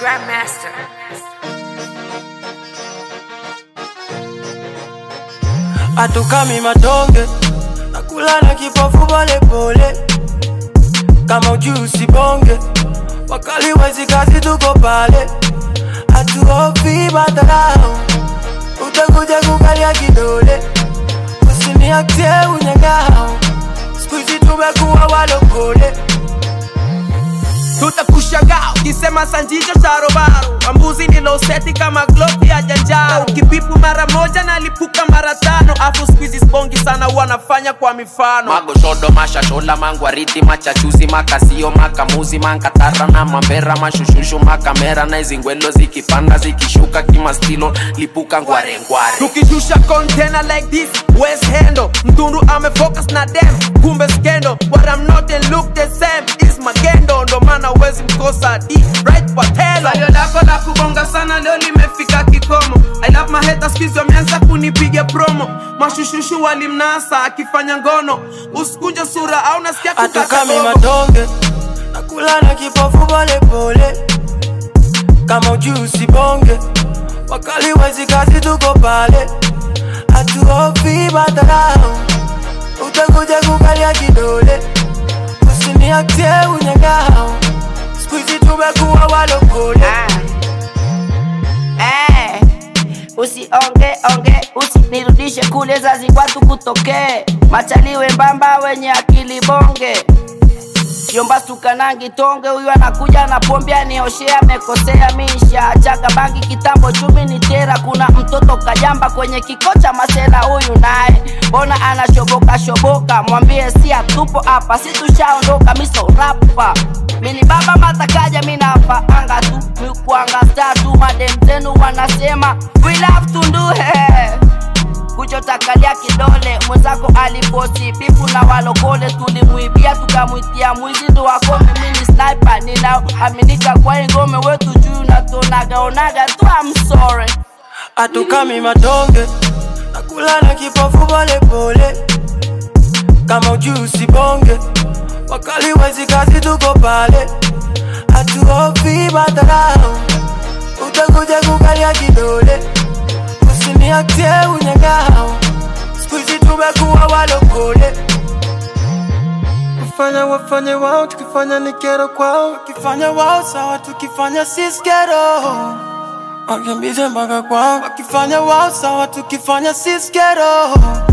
Grandmaster. atukami matonge nakula na kipofu polepole kama ujui usibonge wakali wezi kazi tuko pale hatuofi madharau utakuja kukalia kidole usiniaktie unyangao skuizi tumekuwa walokole tutakushangaa ukisema sanjicho cha robaro mambuzi niloseti kama globi ya janjaro kipipu mara moja nalipuka mara tano afu skuizi spongi sana wanafanya kwa mifano magoshodo mashashola mangwariti machachuzi makasio makamuzi mankatara na mambera mashushushu makamera na izingwelo zikipanda zikishuka kimastilo lipuka ngwarengware tukishusha container like this west hendo mtundu amefocus na dem kumbe skendo but I'm not and look the same is magendo ndo maana uwezi mkosa d right patelo salio lako la kubonga sana leo limefika kikomo I love my haters kizi wameanza kunipiga promo mashushushu walimnasa akifanya ngono usikunje sura au nasikia kukata atukami gogo. matonge nakula na kipofu polepole kama ujui usibonge wakali wezi kazi tuko pale hatuofi madharau utakuja kukalia kidole usiniaktie unyangao skuizi tumekuwa walokole Eh, usionge onge usinirudishe kule zazi watu kutokee machaliwe mbamba wenye akili bonge Yomba sukanangi tonge huyu anakuja na pombe anioshea amekosea misha chaga bangi kitambo chumi ni tera kuna mtoto kajamba kwenye kikocha masela huyu naye mbona anashoboka shoboka mwambie si atupo hapa si tushaondoka miso rapa mini baba matakaja minapa anga tu mikuanga star tu madem zenu wanasema we love tunduhe kuchotakalia kidole mwenzako aliposi bifu na walokole tulimwibia tukamwitia mwizi ndo wako mimi ni sniper ninaaminika kwa hii ngome wetu juu natonagaonaga tu I'm sorry atukami matonge nakula na kipofu polepole kama ujui usibonge wakali wezi kazi tuko pale hatuofi madharau utakuja kukalia kidole usiniaktie unyangao skuizi tumekuwa walokole kufanya wafanye wao tukifanya ni kero kwao wakifanya wao sawa tukifanya sisi kero wakimbize mpaka kwao wakifanya wao sawa tukifanya sisi kero